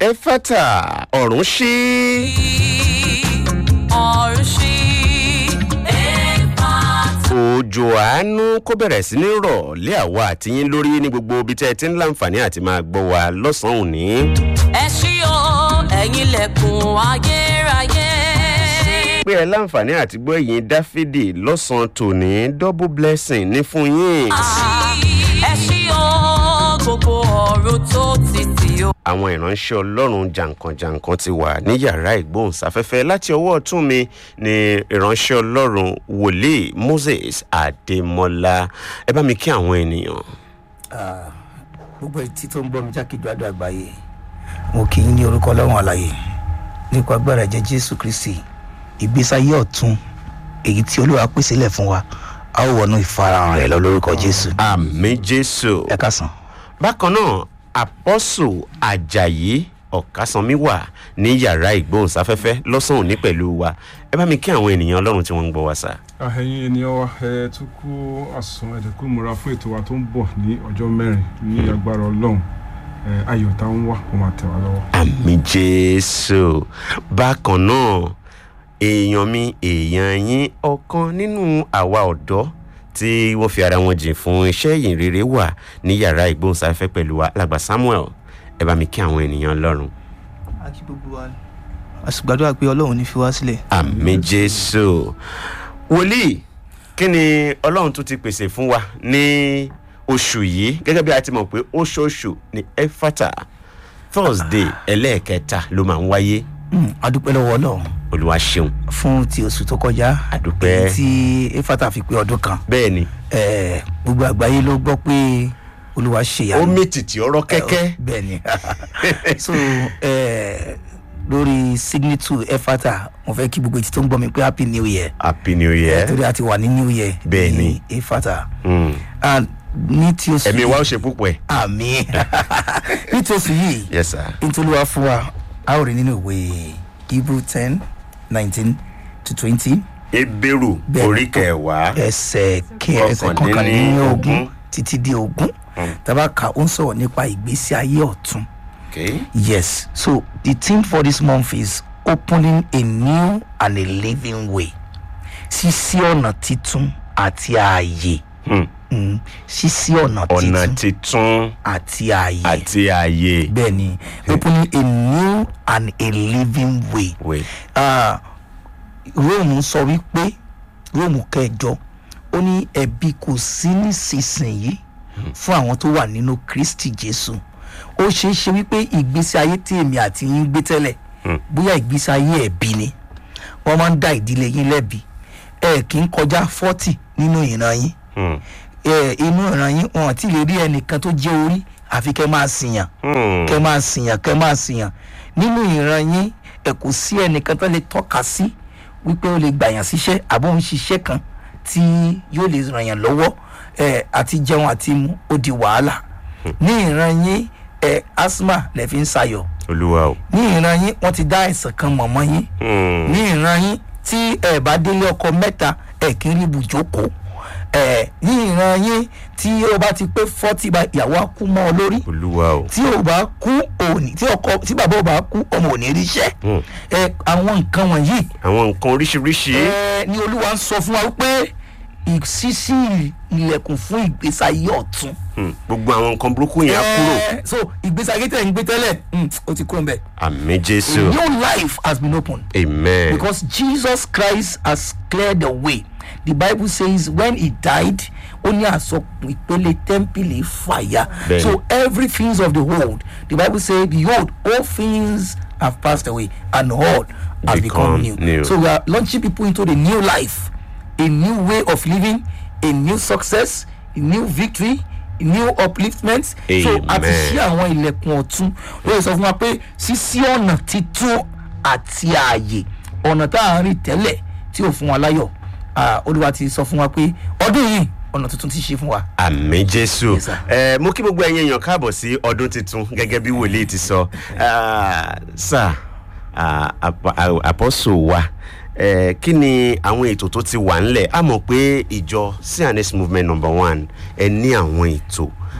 ẹfátà ọ̀run ṣí. ọ̀run ṣí ẹ̀fàtà. òjò àánú kó bẹ̀rẹ̀ sí ní rọ̀ lé àwa àtiyín lórí ní gbogbo ibi tẹ́ ẹ ti ń láǹfààní àti máa gbọ́ wa lọ́sàn-án òní. ẹ ṣí o ẹ̀yin lẹ̀kùn ayérayé. pé ẹ láǹfààní àti gbọ́ ẹ̀yìn dáfídì lọ́sàn-án tòní double blessing ní fún yín. ẹ ṣí o gbogbo ọ̀run tó ti tì o. àwọn ìránṣẹ́ ọlọ́run jàǹkànjàǹkàn ti wà ní yàrá ìgbóhùnsáfẹ́fẹ́ láti ọwọ́ ọ̀tún mi ní ìránṣẹ́ ọlọ́run wòlíì moses adémọlá ẹ bá mi kí àwọn ènìyàn. Ah, gbogbo etí tó ń gbọ́ mi jákèjádò àgbáyé mo kì í ní orúkọ ọlọ́run àlàyé nípa agbára ẹ̀jẹ̀ jésù kristi ìgbésáyé ọ̀tún èyí tí olúwa pèsè lẹ̀ fún wa a ó wọnú ìfarahàn rẹ̀ lọ lórúkọ jésù àmì jésù. ẹ kásán. bákan náà apọ́sù ajayi ọ̀kásánmi wà ní yàrá ìgbóhùnsáfẹ́fẹ́ lọ́sàn-án òní pẹ̀lú wa ẹ bá mi kí àwọn ènìyàn ọlọ́run tí wọ́n ń gbọ́ wa sá. àhẹyìn ènìyàn wa ẹ tún kú àsùn ẹ̀dẹ̀kú múra fún ètò wa tó ń bọ̀ ní ọjọ́ mẹ́rin ní agbára ọlọ́run ẹ ayọ̀ tá ń wá kó máa tẹ̀ wá lọ́wọ́. àmì jésù bákan náà èèyàn mi èèyàn yín ọ̀kan nínú àwa ọ̀dọ́ tí wọ́n fi ara wọn jìn fún iṣẹ́ ìyìn rere wà ní yàrá ìgbóhùnsáfẹ́fẹ́ pẹ̀lú wa alàgbà samuel ẹ bá mi kí àwọn ènìyàn ọlọ́run. a kí gbogbo wa a sì gbàdúrà pé ọlọ́run ní fi wá sílẹ̀. àmì jésù wòlíì kí ni ọlọ́run tún ti pèsè fún wa ní oṣù yìí gẹ́gẹ́ bí a ti mọ̀ pé oṣooṣù ní efata thursday ẹlẹ́ẹ̀kẹta ló máa ń wáyé Mm, a dúpẹ́ lọ́wọ́ ọlọ́run olúwa ṣeun fún ti oṣù tó kọjá A dúpẹ́. èyí tí efata fi pé ọdún kan bẹ́ẹ̀ ni Eh, gbogbo àgbáyé ló gbọ́ pé olúwa ṣe ó ìyanu mìtìtì ọ̀rọ̀ kẹ́kẹ́ bẹ́ẹ̀ ni so eh, lórí signature efata mo fẹ́ kí gbogbo etí tó ń gbọ́ mi pé happy new year happy new year torí a ti wà ní new year Bẹ́ẹ̀ ni. ní efata Mm. and ní tí oṣù ẹ̀mí wa ó ṣe púpọ̀ ẹ̀ àmì ní tí oṣù yìí yes sir nítorí wá fún wa a ó rí nínú ìwé hebrew ten nineteen to twenty ebéèrú Bẹ́ẹ̀ ni. orí kẹwàá ẹsẹ̀ kẹ- ẹsẹ̀ Kọkàndínlógún. kọkànlélógún títí dé ogún tàbá ka ó ń sọ̀rọ̀ nípa ìgbésí ayé ọ̀tún okay yes so the theme for this month is opening a new and a living way ṣíṣí ọ̀nà títún àti ààyè Hmm. Mm, ṣíṣí ọ̀nà ọ̀nà títún titun àti ààyè àti ààyè bẹ́ẹ̀ ni opening a new and a living way. wait Ah, róòmù sọ wípé róòmù kẹjọ ó ní ẹbí kò sí nísinsìnyí fún àwọn tó wà nínú kristi jésù ó ṣeé ṣe wípé ìgbésí ayé tí èmi àti yín gbé tẹ́lẹ̀ bóyá ìgbésí ayé ẹ̀bí ni wọ́n máa ń dá ìdílé yín lẹ́bi ẹ kì í kọjá fọ́tì nínú ìran yín Hmm. ẹ inú ìran yín wọn àti lè rí ẹnìkan tó jẹ́ orí àfi kẹ́ máa sìyàn Hmm. kẹ máa sìyàn kẹ máa sìyàn nínú ìran yín ẹ kò sí ẹnìkan tó lè tọ́ka sí wípé ó lè gbàyàn síṣẹ́ àbó ń ṣiṣẹ́ kan tí yóò lè ràn yàn lọ́wọ́ ẹ àti jẹun àti mu ó di wàhálà ní ìran yín ẹ asthma lè fi ń sayọ̀ olúwa o ní ìran yín wọ́n ti dá àìsàn kan mọ̀ mọ́ yín Hmm. ní ìran yín tí ẹ bá délé ọkọ mẹ́ta ẹ kì í rí ibùjókòó ẹ ní ìran yín tí ó bá ti pé fọ́tì bá ìyàwó á kú mọ́ ọ lórí olúwa o tí o bá kú òní tí ọkọ tí bàbá ò bá kú ọmọ ò ní ríṣẹ́ Hmm. ẹ àwọn nǹkan wọ̀nyí àwọn nǹkan oríṣiríṣi ẹ ní olúwa ń sọ fún wa pé ìṣísí ilẹ̀kùn fún ìgbésayé ọ̀tún. Hmm. gbogbo àwọn nǹkan burúkú yẹn á kúrò Ẹ, so ìgbésayé tẹ̀ ń gbé tẹ́lẹ̀ mm, ó ti kúrò ń bẹ̀. àmì a jésù new life has been opened. amen because Jesus Christ has cleared the way. The Bible says when he died, ó ní àsọpọ̀ ìpele tẹ́ḿpìlì fàyà. Bẹ́ẹ̀ni. So every things of the world, the Bible says, behold, all things have passed away and all have Become become, new. new. So we are launching people into the new life, a new way of living, a new success, a new victory, a new upliftment. So àti Amen. ṣí àwọn ilẹ̀kùn ọ̀tún ló sọ fún wa pé ṣíṣí ọ̀nà títún àti ààyè ọ̀nà tá à ń rìn tẹ́lẹ̀ tí ò fún wa láyọ̀ Ah, olúwa ti sọ fún wa pé ọdún yìí ọ̀nà tuntun ti ṣe fún wa. àmì jésù Yes, sir. ẹ mo kí gbogbo ẹyin èèyàn káàbọ̀ sí ọdún tuntun gẹ́gẹ́ bí wòlíì ti sọ Ah, sà ah, ap- ah, àpọ́sù wa ẹ kí ni àwọn ètò tó ti wà ńlẹ̀ a mọ̀ pé ìjọ cns movement number one ẹ ní àwọn ètò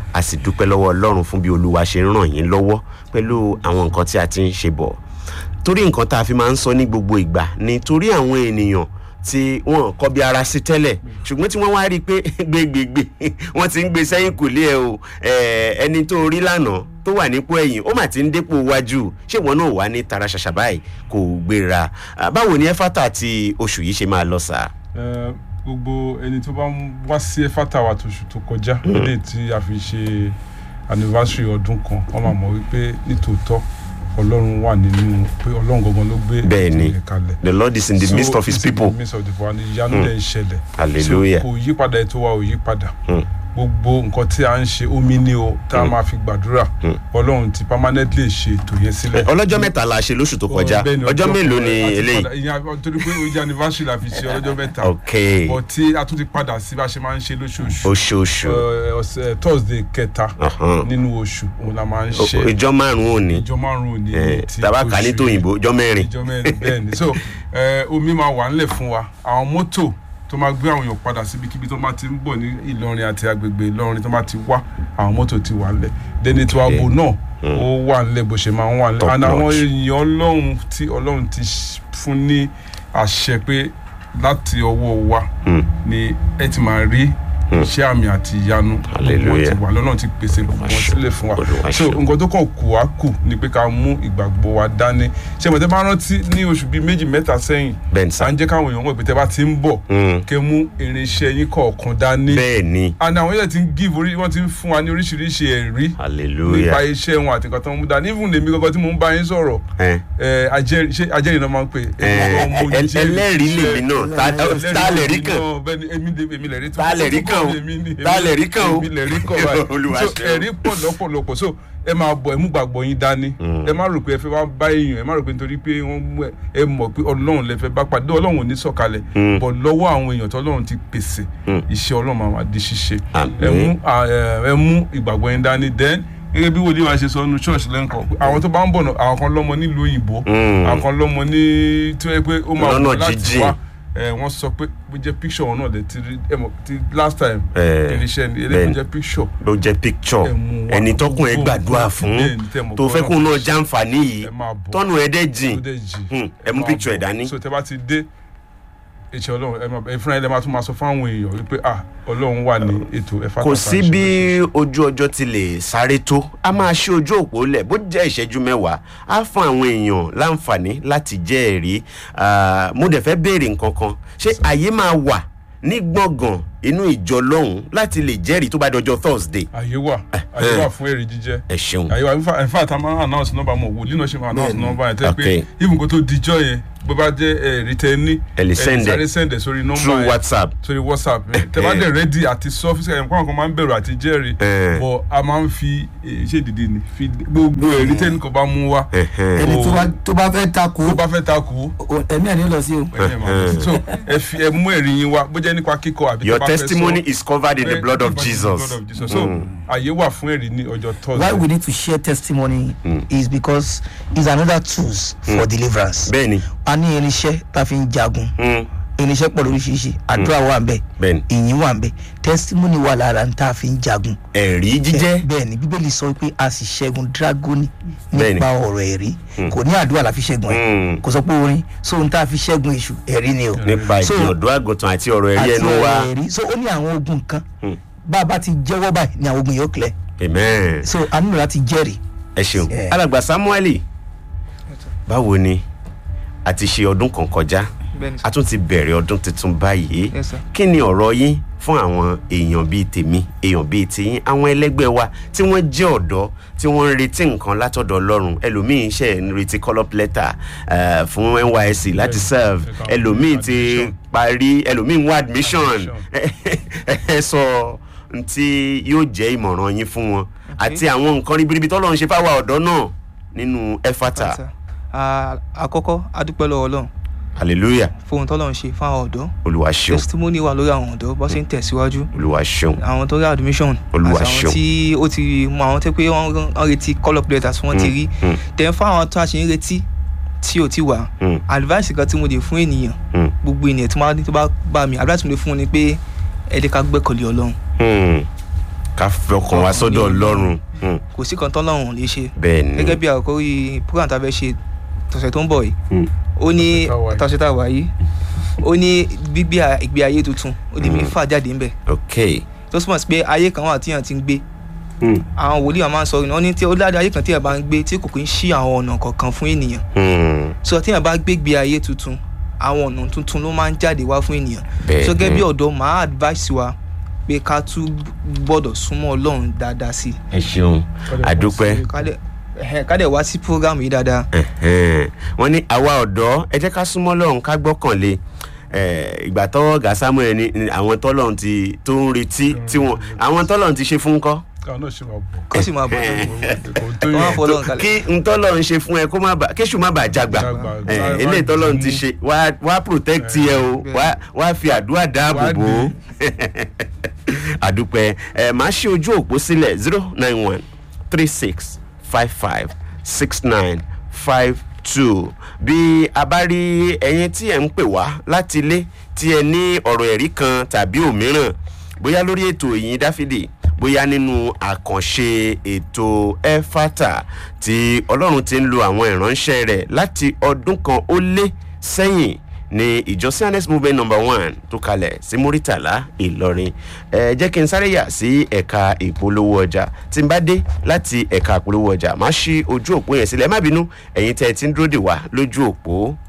a sì dúpẹ́ lọ́wọ́ ọlọ́run fún bí olúwa ṣe ń ràn yín lọ́wọ́ pẹ̀lú àwọn nǹkan tí a ti ń ṣe bọ̀ torí nǹkan tá a fi máa ń sọ ní gbogbo ìgbà ni torí àwọn ènìyàn tí wọn kọ bí ara sí tẹ́lẹ̀ ṣùgbọ́n tí wọ́n wá rí i pé gbégbégbé wọ́n ti ń gbé sẹ́yìn kò lé ẹ o Eh, ẹni tó rí lánàá tó wà nípò ẹ̀yìn ó mà ti ń dépò wájú ṣé wọn náà wà ní tara ṣàṣà báyìí kò gbéra Ah, báwo ni ẹfátà ti oṣù yìí ṣe máa lọ sáà. Eh, gbogbo ẹni tó bá ń wá sí ẹfátà wa tóṣù tó kọjá eléyìí tí a fi ṣe anniversary ọdún kan wọn máa mọ wípé nítòótọ́ ọlọ́run wà nínú pé ọlọ́run gangan ló gbé bẹ́ẹ̀ ni ètò yẹn kalẹ̀ the lord is in the So, midst of his it's in people the midst of the people and ìyanu dẹ̀ ń ṣẹlẹ̀ Hallelujah. so kò yí padà ètò wa ò yí padà Hmm. gbogbo nǹkan tí a ń ṣe omi ni o tá a máa fi gbàdúrà ọlọ́run ti permanently ṣe ètò yẹn sílẹ̀ ọlọ́jọ́ mẹ́ta la ṣe lóṣù tó kọjá Bẹ́ẹ̀ ni, ọjọ́ mélòó ni a ti eléyìí padà- ìyẹn torí pé ojú anniversary la fi ṣe ọlọ́jọ́ mẹ́ta ok but tí a tún ti padà sí bá a ṣe máa ń ṣe lóṣooṣù oṣooṣù Ẹ, ọ̀sẹ̀ thursday kẹta Ọ̀hán. nínú oṣù òun la máa ń O- ṣe ìjọ márùn-ún òní ìjọ márùn-ún ní Eh, ti tàbá kà ní oṣù tòyìnbó ìjọ mẹ́rin ìjọ mẹ́rin bẹ́ẹ̀ ni so ẹ, omi máa wà ńlẹ̀ fún wa àwọn mọ́tò tó máa gbé àwọn èèyàn padà síbikíbi tó bá ti ń bọ̀ ní ìlọrin àti agbègbè ìlọrin tó bá ti wá àwọn mọ́tò ti wà ńlẹ̀ dẹni tí wàá bò náà ó wà ńlẹ̀ bó ṣe máa ń wà ńlẹ̀ Top and àwọn notch. èèyàn ọlọ́run tí ọlọ́run ti ṣ- fún ní àṣẹ pé láti ọwọ́ wa Hmm. ni ẹ ti máa rí iṣẹ́ àmì àti ìyanu gbogbo wọn Hallelujah. ti wà lọ́nà ti pèsè gbogbo wọn sílẹ̀ fún wa Olúwa so ṣeun. nǹkan tó kàn kù wá kù ni pé ká mú ìgbàgbọ́ wa dání ṣé mo tẹ́ bá rántí ní oṣù bíi méjì mẹ́ta sẹ́yìn bẹ́ẹ̀ ni à sá ń jẹ́ káwọn èèyàn mọ̀ pé tẹ́ bá ti ń bọ̀ Hmm. kẹ́ mú irinṣẹ́ yín kọ̀ọ̀kan dání bẹ́ẹ̀ ni and àwọn yẹn ti ń give orí wọ́n ti ń fún wa ní oríṣiríṣi ẹ̀rí nípa hallelujah iṣẹ́ wọn àti nǹkan tó ń mú dání even lèmi gangan tí mò ń bá yín sọ̀rọ̀ Eh, ẹ, ajẹ́rìí ṣé ajẹ́rìí náà máa ń pè é. eh, Èmi gan mo el- jẹ́rìí ẹlẹ́rìí iṣẹ́- lèmi náà Ta- ẹlẹ́rìí ta lè rí lèmi kàn náà, bẹ́ẹ̀ ni èmi lè- èmi lè rí Ta lè rí kàn o? Ta lè rí kàn o? èmi lè rí kàn báyìí Olúwa so ṣeun. ẹ̀rí pọ̀ lọ́pọ̀lọpọ̀ so ẹ máa bọ̀ ẹ mú gbàgbọ́ yín dání ẹ má rò pé ẹ fẹ́ wá bá èèyàn ẹ má rò pé nítorí pé wọ́n mú ẹ ẹ mọ̀ pé ọlọ́run lẹ fẹ́ bá pàdé ọlọ́run ò ní sọ̀kalẹ̀ bọ̀ lọ́wọ́ àwọn èèyàn tó ọlọ́run ti pèsè iṣẹ́ ọlọ́run máa wá di ṣíṣe Àmín. ẹ mú à, ẹ, ẹ mú ìgbàgbọ́ yín dání then gẹ́gẹ́ bí wòlíì wa ṣe sọ nínú church lẹ́ǹkan pé àwọn tó bá ń bọ̀ náà àwọn kan lọ́mọ nílùú òyìnbó Mm. àwọn kan lọ́mọ ní tí wọ́n yẹ pé ó máa Lọ́nà wọ̀ láti jíjìn. wá ẹ wọ́n sọ pé bó jẹ́ picture wọn náà lè ti rí ẹ mọ̀ ti last time Eh, irinṣẹ́ ni eléyìí bẹ́ẹ̀ni. bó jẹ́ picture ló jẹ́ picture Ẹ mú wa. ẹni tọkùn ẹ Gbogbo gbàdúrà nǹkan fún bẹ́ẹ̀ ni tẹ́ mọ̀ tó pé fẹ́ kóun náà Ọlọ́run ti jàǹfààní yìí ẹ máa bọ̀. tọ́nù ẹ dẹ́ jìn tó dẹ̀ jì Hmm, ẹ mú máa picture ẹ bọ̀. dání so tẹ bá ti dé iṣẹ́ ọlọ́run ẹ máa ẹ fúnra ẹ lẹ́ máa tún máa sọ fáwọn èèyàn wípé ah ọlọ́run wà ní ètò ẹ̀fà kò sí bí ojú ọjọ́ ti lè sáré tó a máa ṣe ojú òpó lẹ̀ bó jẹ́ ìṣẹ́jú mẹ́wàá á fún àwọn èèyàn láǹfààní láti jẹ́ ẹ̀rí Ah, mo dẹ̀ fẹ́ béèrè nǹkan kan ṣé àyè máa wà ní gbọ̀ngàn inú ìjọ lọ́hùn láti lè jẹ́rìí tó bá dọjọ́ thursday àyè wà àyè wà fún èrè jíjẹ ẹ ṣeun àyè wà in fact- in fact a máa ń announce number mọ̀ wòlíì náà ṣe máa announce number yẹn tẹ́ pé Okay. even kó tó dijọ́ yẹn bó bá jẹ́ ẹ̀rí tẹ́ ní Ẹ lè send ẹ. sáré send ẹ̀ sórí number through yẹn whatsapp sórí whatsapp yẹn tẹ́ bá dẹ̀ ready àti sọ fíṣẹ́ yẹn kó àwọn kan máa ń bẹ̀rù àti jẹ́rìí Eh. but a máa ń fi eh, ṣé ìdìdì ni fi gbogbo ẹ̀rí tẹ́ ní kò bá mú wá Ẹ̀hẹ́n. ẹni tó bá- tó bá fẹ́ takò tó bá fẹ́ takò o- ẹ̀mí ẹ̀ ní lọ sí o. ẹ̀yìn ẹ̀ máa bọ̀. so ẹ fi ẹ mú ẹ̀rí yín wá bó jẹ́ nípa kíkọ àbí your tẹ́ bá fẹ́ sọ. testimony is covered in the Eh, blood of blood jesus of Jesus. so àyè wà fún ẹ̀rí ní ọjọ́ why thursday we need to share testimony is because it's another tools for deliverance. bẹ́ẹ̀ni a ní irinṣẹ́ tá a fi ń jagun Hmm, irinṣẹ́ pọ̀ lóríṣiríṣi àdúrà wà ń bẹ̀ bẹ́ẹ̀ni ìyìn wà ń bẹ̀ testimony wà lára ń tá a fi ń jagun. ẹ̀rí jíjẹ́ bẹ́ẹ̀ ni bíbélì sọ pé a sì ṣẹ́gun dragoni Bẹ́ẹ̀ni. nípa ọ̀rọ̀ ẹ̀rí kò ní àdúrà la fi ṣẹ́gun ẹ̀ Hmm. kò sọ pé orin so n tá a fi ṣẹ́gun èṣù ẹ̀rí ni o. nípa So, ìgbìyànjú àgùntàn àti ọ̀rọ̀ ẹ̀rí àti ẹnu wa ọ̀rọ̀ ẹ̀rí so ó ní àwọn ogun kan bá a bá ti jẹ́wọ́ báyìí ni àwọn ogun yóò kílẹ̀ amen. so a nílò láti jẹ́rìí. ẹ ṣeun Eh. alàgbà samueli báwo ni a ti ṣe ọdún kan kọjá bẹ́ẹ̀ni a tún ti bẹ̀rẹ̀ ọdún tuntun báyìí Yes, sir. kí ni ọ̀rọ̀ yín fún àwọn èèyàn bíi tèmi èèyàn bíi tiyín àwọn ẹlẹ́gbẹ́ wa tí wọ́n jẹ́ ọ̀dọ́ tí wọ́n ń retí nǹkan látọ̀dọ̀ ọlọ́run ẹlòmíín ṣe ń retí call up letter eh, fún nysc láti serve ẹ̀ka ẹlòmíín ti admission. parí ẹlòmíín wá admission Admission. ẹ sọ n tí yóò jẹ́ ìmọ̀ràn yín fún wọn àti àwọn nǹkan ribiribi tọ́lọ́run ṣe fáwọn ọ̀dọ́ náà nínú ẹ̀fàtà Sir. Ah, àkọ́kọ́ adúpẹ́ lọ́wọ́ ọlọ́run hallelujah fún ohun tọ́lọ́run ṣe fún àwọn ọ̀dọ́ olúwa ṣeun testimony wà lórí àwọn ọ̀dọ́ bó ṣe ń tẹ̀síwájú olúwa ṣeun àwọn tó rí admission Olúwa àti àwọn ṣeun. tí ó ti mọ àwọn tó pé wọ́n wọ́n retí call up letters wọ́n ti rí mm. then fún àwọn tó a ṣe ń retí tí ò ti wà Mm. advice kan tí mo lè fún ènìyàn Mm. gbogbo ènìyàn tó bá tó bá bá mi advice mo lè fún wọn ni pé ẹ jẹ́ ká gbẹ́kọ̀lé ọlọ́run Hmm. ká fọkàn wá sọ́dọ̀ ọlọ́run Hmm, kò sí kan tọ́lọ́run lè ṣe bẹ́ẹ̀ ni gẹ́gẹ́ bí àkórí program tá a fẹ́ ṣe tọ̀sẹ̀ tó ń bọ̀ yìí Hmm, ó ní Tọ̀sẹ̀ tá a wà yìí. tọ̀sẹ̀ tá a wà yìí ó ní gbígbé à- ìgbé ayé tuntun ó di mẹ́fà jáde ńbẹ̀ ok tó túmọ̀ sí pé ayé kan wà tíyàn ti ń gbé Hmm, àwọn wòlíì wa máa ń sọ ìnáwó ní tí ó dáadé ayé kan tíyàn bá ń gbé tí kò kí ń ṣí àwọn ọ̀nà kọ̀ọ̀kan fún ènìyàn hmm, so tíyàn bá gbégbé ayé tuntun àwọn ọ̀nà tuntun ló máa ń jáde wá fún ènìyàn Bẹ́ẹ̀ so gẹ́gẹ́ bí ni. ọ̀dọ́ máa advice wa pé ká tún gbọ́dọ̀ súnmọ́ ọlọ́run dáadáa sí ẹ ṣeun àdúpẹ́ i ká dẹ̀- ẹ̀hẹ̀, ká dẹ̀ wá sí program yìí dáadáa Ẹ̀hẹ́n. wọ́n ní àwa ọ̀dọ́ ẹ jẹ́ ká súnmọ́ lọ́run ká gbọ́kànlé Eh, ìgbà tọwọ́ gà samuel ni ni àwọn tọ́lọ́run ti tó ń retí tí wọ́n àwọn tọ́lọ́run ti ṣe fún kọ́ káwọn náà ṣe máa bọ̀ kó sì máa bọ̀ kò tó wọ́n á yẹ fọlọ́run kalẹ̀ kí n tọ́lọ́run ṣe fún ẹ kó má bà kéṣù má bà jágbà Jágbà. Eh, Wá- eléyìí wá tọ́lọ́run ti dìímú. ṣe wá wá protect ẹ o wá wá fi àdúrà dáàbò Wá bò ó àdúpẹ́ ẹ máa ṣe ojú òpó sílẹ̀ zero nine one three six five five six nine five two bí a bá rí ẹyin tí ẹ ń pè wá láti ilé tí ẹ ní ọ̀rọ̀ ẹ̀rí kan tàbí òmíràn bóyá lórí ètò ìyìn dáfídì bóyá nínú àkànṣe ètò ẹfátà tí ọlọ́run ti ń lo àwọn ìránṣẹ́ rẹ̀ láti ọdún kan ó lé sẹ́yìn ní ìjọ cns movement number one tó kalẹ̀ sí muritala ìlọrin ẹ jẹ́ kí n sáré yà sí ẹ̀ka ìpolówó ọjà tí n bá dé láti ẹ̀ka ìpolówó ọjà má ṣí ojú òpó yẹn sílẹ̀ ẹ má bínú ẹ̀yin tẹ́ ẹ ti ń dúró dè wá lójú òpó